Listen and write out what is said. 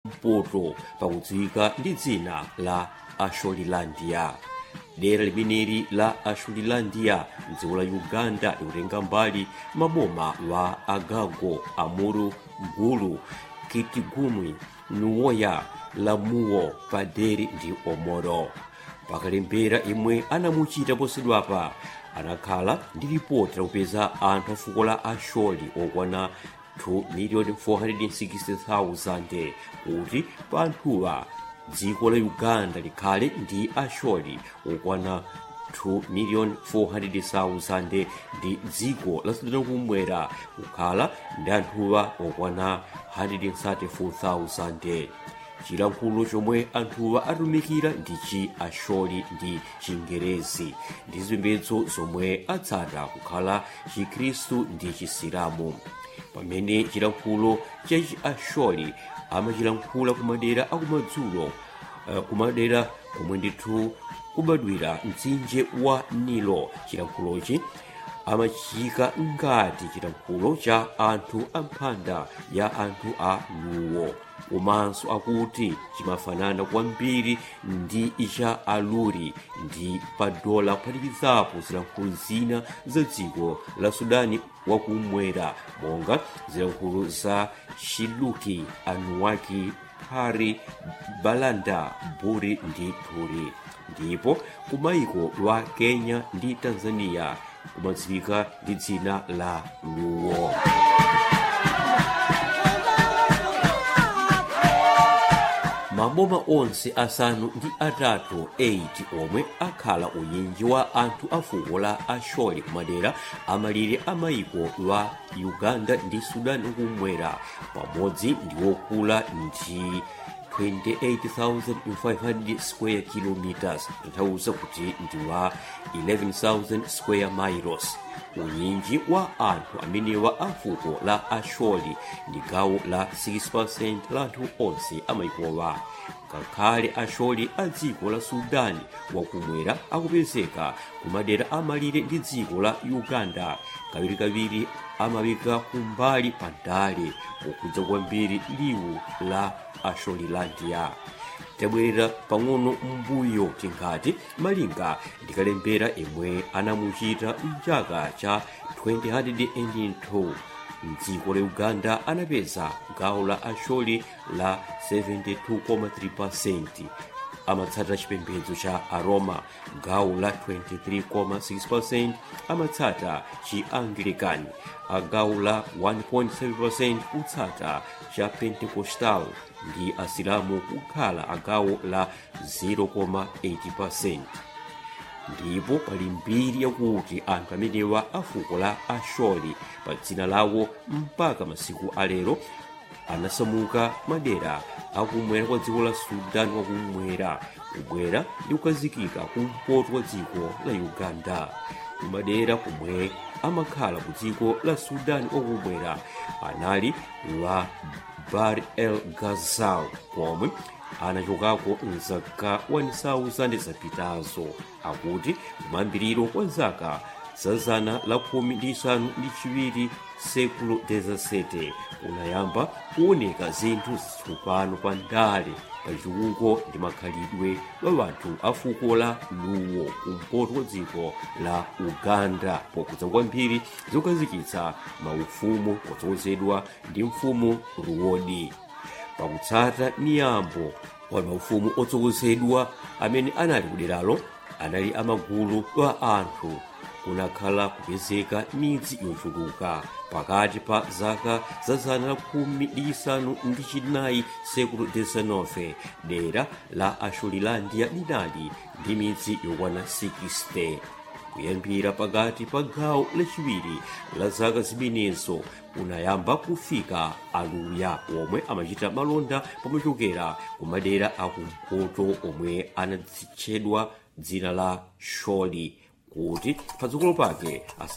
mpoto pakudziwika ndi dzina la asholilandia dera limeneli la asholilandia mdziko la uganda likutenga mbali maboma wa agago amuru gulu kitigumwi nuwoya lamuwo paderi ndi omoro pakalembera imwe anamuchita posachedwapa anakhala ndi ripoti lakupeza anthu a fuko la asholi okwana 2,460,000 kuti pa anthuwa dziko la uganda likhale ndi asholi okwana 2,400,000 ndi dziko la sudani kumwera kukhala ndi anthuwa okwana 134,000 chilankhulo chomwe anthuwa atumikira ndi chi asholi ndi chingerezi ndi zipembedzo zomwe atsata kukhala chikhristu ndi chisilamu pamene chilankhulo cha chi asholi amachilankhula kumadera akumadzulo uh, kumadera komwe ndithu kubadwira mtsinje wa nilo chilankhulochi amachika ngati chilankhulo cha anthu amphanda ya anthu a luwo komanso akuti chimafanana kwambiri ndi icha aluri ndi padola kuphatikizapo zilankhulo zina za dziko la sudani wakumwera monga zilankhulo za shiluki anuwaki hari balanda buri ndi turi ndipo kumayiko lwa kenya ndi tanzania kumadziwika ndi dzina la luwo maboma onse asanu ndi atatu 8 omwe akhala unyinji wa anthu a fuko la asholi kumadera amalire amayiko lwa uganda ndi sudani kumwera pamodzi ndi wokula ndi 28,500 square kilometers kutanthauza kuti ndi wa 11,000 square miles unyinji wa anthu amenewa a fuko la asholi ndi gawo la 6% la anthu onse amayikowa ngakhale asholi a dziko la sudani wakumwera akupezeka kumadera amalire ndi dziko la uganda kawirikawiri amawika kumbali pa ndale pokhudza kwambiri liwu la asholilandia tabwerera pang'ono mbuyo tinkati malinga ndikalembera imwe anamuchita mchaka cha 2002 mdziko la uganda anapeza gawo la asholi la 72,3 amatsata chipembedzo cha aroma gawo la 23,6 amatsata chi anglican agawo la 1.7 kutsata cha pentecostal ndi asilamu kukhala agawo la 0,8 ndipo pali mbiri yakuti anthu amenewa a fuko la asholi pa dzina lawo mpaka masiku alero anasamuka madera akumwera kwa dziko la sudani wakumwera kubwera ndi kukazikika kumpoto kwa dziko la uganda kumadera kumwe amakhala ku dziko la sudani wakumwera anali la bar el gazal pomwe anachokako mzaka 1000 zapitazo akuti kumayambiriro kwa zaka za zana la khumi ndi isanu ndi chiwiri sekulo 17 kunayamba kuoneka zinthu zitsopano pa ndale pa chikuko ndi makhalidwe wa wanthu a fuko la luwo kumpoto kwa dziko la uganda pokudza kwambiri zokazikitsa maufumu otsogozedwa ndi mfumu ruwodi pakutsata miyambo wa maufumu otsogozedwa amene anali kuderalo anali amagulu wa anthu kunakhala kupezeka midzi yochuluka pakati pa zaka za zana la khumi ndi isanu ndi chinayi sekulo 19 dera la asholilandia linali ndi midzi yokwana 60 kuyambira pakati pa gawo lachiwiri la zaka zimenezo kunayamba kufika aluya omwe amachita malonda pomachokera ku madera akumpoto omwe anadzitchedwa dzina la sholi kuti patsogolo pake asa